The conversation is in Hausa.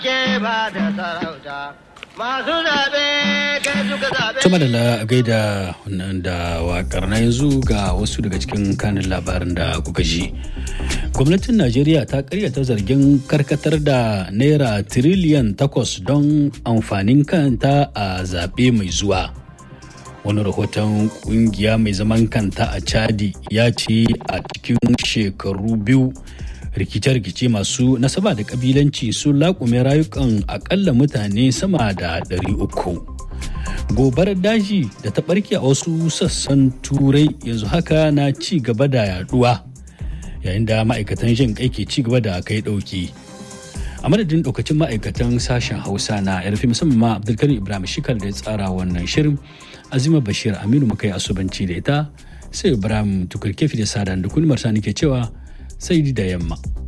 Tuma da la gaida da wakar na yanzu ga wasu daga cikin kanin labarin da kuka ji. Gwamnatin Najeriya ta karyata zargin karkatar da Naira tiriliyan takwas don amfanin kanta a zaɓe mai zuwa. Wani rahoton kungiya mai zaman kanta a Chadi ya ce a cikin shekaru biyu rikice-rikice masu nasaba da kabilanci sun laƙume rayukan akalla mutane sama da 300 gobarar daji da ta barke a wasu sassan turai yanzu haka na ci gaba da yaduwa yayin da ma'aikatan jin kai ke ci gaba da kai dauki a madadin daukacin ma'aikatan sashen hausa na yarfi musamman ma abdulkarim ibrahim shikal da ya tsara wannan shirin azima bashir aminu muka yi asubanci da ita sai ibrahim tukurkefi da sadan da kulmar sa ke cewa sai da yamma.